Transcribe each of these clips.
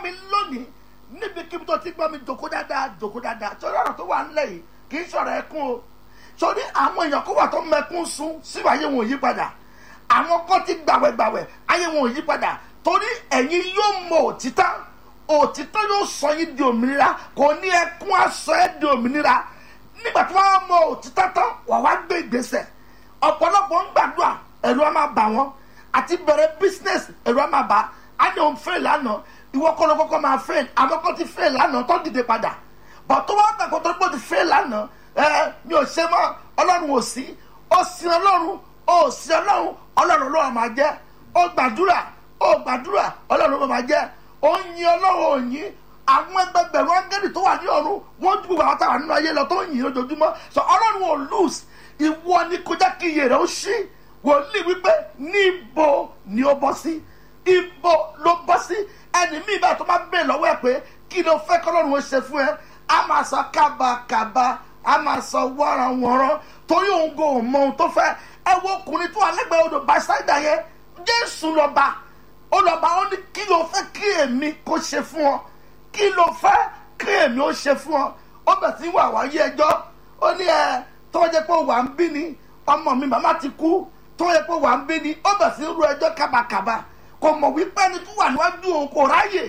mi lónìí níbikíbi tó ti gbọ́ mi jòkó dáadáa jòkó dáadáa sórí ọ̀rọ̀ tó wà nílẹ̀ yìí kì í sọ̀rọ̀ ẹkún o sórí àwọn èèyàn kó wà tó mẹkún sun síbi ayé wọn ò yí padà àwọn kan ti gbàwẹ̀gbàwẹ̀ ayé wọn ò yí padà torí ẹ̀yin yóò mọ òtítọ́ òtítọ́ yóò sọ yín di òmìnira kò ní ẹkún aṣọ ẹ̀ di òmìnira nígbà tí wọ́n mọ òtítọ́ tán wà wá gbé ìgbésẹ̀ ọ̀pọ̀lọpọ̀ ń gbàdúrà ẹ̀rù á máa bà wọ́n àti bẹ̀rẹ̀ business ẹ̀rù á máa bà á ní òun fail lánàá ìwọ kọ́ ló kọ́kọ́ máa fail àwọn kan ti fail lánàá tó dìde padà bọ̀ tó wá gbàgbọ́ tó gbọ́ ti fail lánàá ẹ mi ò ṣe mọ́ ọlọ́run ò sí ó sin ọlọ́run ó sin ọlọ́run ọlọ́run ló máa jẹ́ ó gbàdúrà ó gbàdúrà ọlọ́run ló máa jẹ́ ó yin ọlọ́run ò yin àwọn ẹgbẹgbẹ̀rún áńgẹ́lì tó wà ní ọ̀run wọ́n ju gbogbo àwọn táwọn nínú ayé lọ tó ń yìn lójoojúmọ́ sọ ọlọ́run ò lose ìwọ ni kó jẹ́ kí iye rẹ̀ ó ṣí wòlíì wípé níbo ni ó bọ́ sí ibo ló bọ́ sí ẹni míì bá tó máa bèè lọ́wọ́ ẹ̀ pé kí ló fẹ́ kọ́lọ́run ó ṣe fún ẹ a máa sọ kábàkàbà a máa sọ wọ́ranwọ́ran torí òun kò mọ ohun tó fẹ́ ẹ wo ọkùnrin tó wà lẹ́gbẹ̀ẹ́ odò bàṣáìdà yẹn jésù lọ́ba ó lọ́ba ó ní kí ló fẹ́ kí èmi kó ṣe fún ọ kí ló fẹ́ kí èmi ó ṣe fún ọ ó bẹ̀ sí wà wáyé ẹjọ́ ó ní ẹ tó jẹ́ pé wà ń bí ni ọmọ mi màmá ti kú tó jẹ́ pé wà ń bí ni ó bẹ̀ sí ru ẹjọ́ kábàkàbà kò mọ̀ wípé ẹni tó wà níwájú òun kò ráyè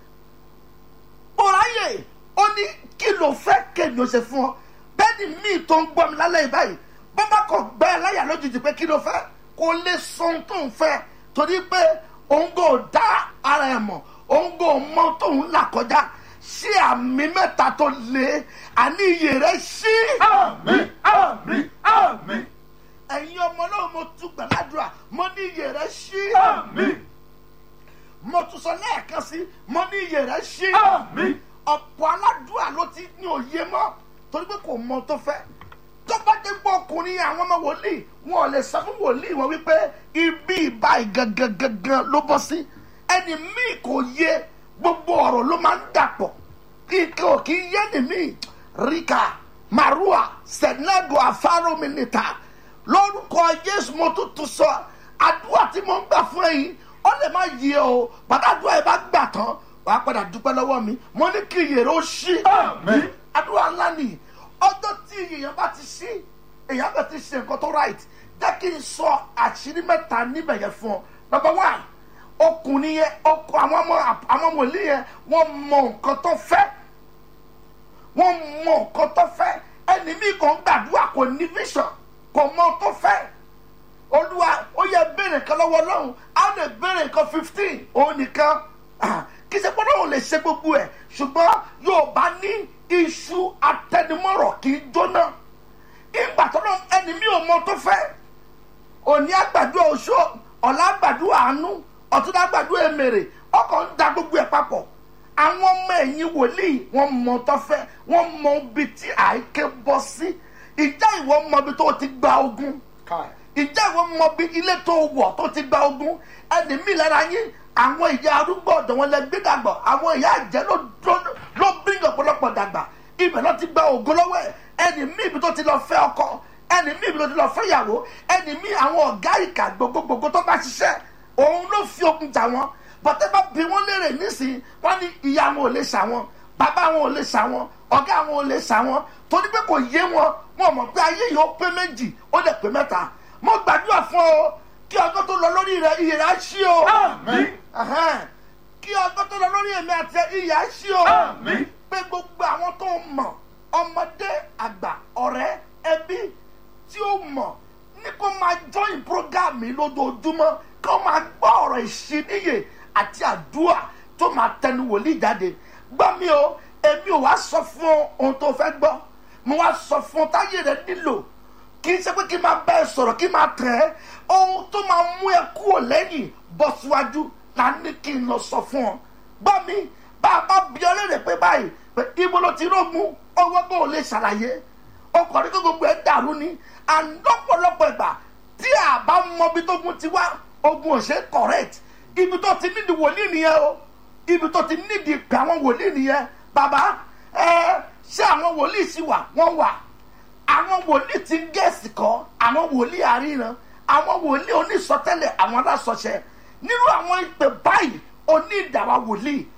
kò ráyè ó ní kí ló fẹ́ kí èmi ó ṣe fún ọ bẹ́ẹ̀ni míì tó ń gbọ́ mi lálẹ́ yìí báyìí bọ́bá kò gbẹ́ ẹ láyà lójijì pé kí ló fẹ́ kó lè sọ ohun tó ń fẹ́ torí pé òun kò dá ara ẹ̀ mọ̀ òun kò mọ tóun là kọjá ṣé àmì mẹ́ta tó lé àní iyè rẹ̀ ṣí. Àmín, àmín, àmín, ẹ̀yin ọmọ náà mo tún gbàládùra mo ní iyè rẹ̀ ṣí. àmín, mo tún sọ lẹ́ẹ̀kan sí mo ní iyè rẹ̀ ṣí. àmín. ọ̀pọ̀ aládùúrà ló ti ní òye mọ́ torí pé kò mọ tó fẹ́ tó bá dé gbọ́ ọkùnrin àwọn ọmọ wòlíì wọn ò lè sọ fún wòlíì wọn wípé ibi ìbá ìgangangangan ló bọ́ sí ẹni míì kò yé gbogbo ọ̀rọ̀ ló máa ń dàpọ̀ kíkẹ́ ò kí yé ni míì ríkà marua sẹ̀nẹ́gò afárómìnìta lórúkọ jésù mo tún tún sọ àdúrà tí mo ń gbà fún ẹ̀yin ó lè má yé o bàtàdúrà yìí bá gbà tán wàá padà dúpẹ́ lọ́wọ́ mi mo ní kí iyèrè ó ṣí Àmín. àdúrà ńlá nìyí ọjọ́ tí èèyàn bá ti ṣí èèyàn bẹ̀ ti ṣe nǹkan tó right jẹ́ kí n sọ àṣírí mẹ́ta níbẹ̀ yẹn fún ọ number one ọkùnrin yẹn ọkọ àwọn ọmọ àwọn wòlíì yẹn wọ́n mọ nǹkan tó fẹ́ wọ́n mọ nǹkan tó fẹ́ ẹni mi kàn gbàdúrà kò ní vision kò mọ tó fẹ́ olúwa ó yẹ béèrè nǹkan lọ́wọ́ ọlọ́run á lè béèrè nǹkan fifteen òun nìkan Ah, kì í ṣe pé ọlọ́run lè ṣe gbogbo ẹ̀ ṣùgbọ́n yóò bá ní iṣu atẹnumọ́rọ̀ kì í jóná ìgbà tó lọ ẹni mi ò mọ tó fẹ́ òní àgbàdo oṣó ọ̀la àgbàdo àánú ọ̀túndá àgbàdo èmèrè ọkọ̀ ń da gbogbo ẹ̀ papọ̀ àwọn ọmọ ẹ̀yìn wòlíì wọ́n mọ tó fẹ́ wọ́n mọ ibi tí àìké bọ́ sí ìjà ìwọ mọ ibi tó ti gba ogun Kai. ìjà ìwọ mọ bí ilé tó wọ̀ tó ti gba ogun ẹni mi lára yín àwọn ìyá arúgbó ọ̀dọ̀ wọn lẹ gbé dàgbà àwọn ìyá àjẹ́ ló ló- ló bírí ọ̀pọ̀lọpọ̀ dàgbà ibẹ̀ ló ti gba ògo lọ́wọ́ ẹ̀ ẹni mi ibi tó ti lọ fẹ́ ọkọ ẹni mi ibi tó ti lọ fẹ́ ìyàwó ẹni mi àwọn ọ̀gá ìkà gbogbogbò tó bá ṣiṣẹ́ òun ló fi ogun jà wọn bọ́tẹ́ bá bí wọ́n léèrè nísìnyí wọ́n ní ìyá wọn ò lè ṣà wọn bàbá wọn ò lè ṣà wọn ọ̀gá wọn ò lè ṣà wọn torí pé kò yé wọn wọn mọ̀ pé ayé yìí ó pé méjì ó lè pé mẹ́ta mo gbàdúrà fún ọ kí ọjọ́ tó lọ lórí rẹ iyè rẹ á ṣí o Àmín. Ẹhẹ́n. kí ọjọ́ tó lọ lórí èmi àti iyè á ṣí o Àmín. pé gbogbo àwọn tó mọ̀ ọmọdé àgbà ọ̀rẹ́ ẹbí tí ó mọ̀ ní kó máa join program mi lójoojúmọ́ kó máa gbọ́ ọ̀rọ̀ ìṣíníyè àti àdúrà tó máa tẹnu wòlíì jáde gbọ́ mi o èmi ò wá sọ fún ohun tó fẹ́ gbọ́ mo wá sọ fún táyé rẹ nílò kì í ṣe pé kí n máa bá ẹ sọ̀rọ̀ kí n máa tẹ̀ ẹ́ ohun tó máa mú ẹ kúrò lẹ́yìn bọ́ síwájú la ní kí n lọ sọ fún ọ gbọ́ mi bá a bá bí ọ léèrè pé báyìí pé ibo ló ti rógun ọwọ́ bó o lè ṣàlàyé ọkọ̀ ní kó gbogbo ẹ̀ dàrú ni àlọ́pọ̀lọpọ̀ ìgbà tí a bá mọ ibi tó gun ti wá ogun ò ṣe é correct ibi tó ti nídìí wòlíì nìyẹn o ibi tó ti nídìí pé àwọn wòlíì nìyẹn bàbá ẹ ṣé àwọn wòlíì sì wà wọ́n wà àwọn wòlíì ti gẹ̀ẹ́sì kọ́ àwọn wòlíì àríran àwọn wòlíì onísọtẹ́lẹ̀ àwọn alásọṣẹ nínú àwọn ìpè báyìí oní ìdàwà wòlíì